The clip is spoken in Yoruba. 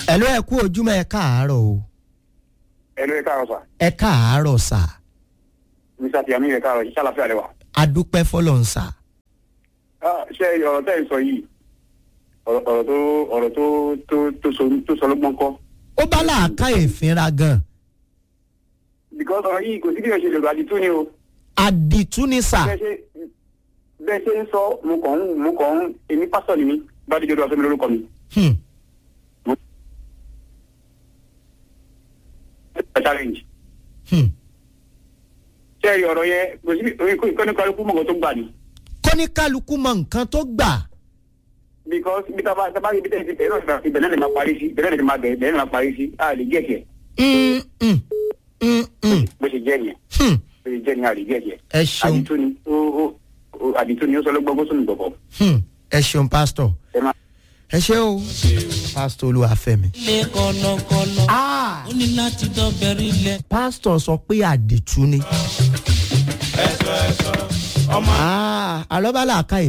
ẹ ló ẹ kú ojúmọ́ ẹ káàárọ̀ o ẹnu ẹ káàárọ̀ sà ẹ káàárọ̀ sà mr tiami ẹ káàárọ̀ ṣiṣẹ́ àlàáfíà rẹ wà. adúpẹ́ fọlọ́n sà Ah, ṣé ọ̀rọ̀ tẹ́ ẹ̀ ń sọ yìí ọ̀rọ̀ ọ̀rọ̀ tó ọ̀rọ̀ tó tó tó sọ tó sọ lọ́gbọ́n kọ́ ó bá làákà ìfinra gan because ọ̀rọ̀ yìí kò sí bí wọ́n ṣe lè lọ àdìtú ni o àdìtú ni sà bẹ́ẹ̀ ṣe bẹ́ẹ̀ ṣe ń sọ mo kàn ń mo kàn ń èmi pásítọ̀ ni mí bá díjọ́ dọ́ sẹ́mi lórúkọ mi. Hmm, challenge hmm. ṣé ẹ rí ọ̀rọ̀ yẹn kò sí bí ìkọ́ni kálukú mọ̀gàn tó gbà ní. kọ́níkálukú mọ nǹkan tó gbà because bí tá a bá tá a bá rí ibi tẹ́ ẹ ti bẹ̀rẹ̀ náà ibẹ̀ náà lè máa parí sí ibẹ̀ náà lè máa bẹ̀rẹ̀ ibẹ̀ náà lè máa parí sí a lè gẹ̀ẹ́kẹ̀ Mm, mm, mm, mm, bó ṣe jẹ́ nìyẹn hmm. bó ṣe jẹ́ nìyẹn a lè gẹ̀ẹ́kẹ̀. ẹ ṣeun àdìtú ni ó ó ó- àdìtú ni ó sọ lọ́gbọ́n gbọ́sọ̀nù gbọ̀gbọ̀. hmm. ẹ ṣeun pásítọ̀ ẹ máa. ẹ ṣe o pásítọ̀ olúwàfẹ́mi. ilé kọ̀lọ̀kọ̀lọ̀ Ah, ó ní láti dọ́bẹ̀rẹ̀ ilẹ̀. pásítọ̀ sọ pé àdìtú ni. Ah, àlọ́ bá làákà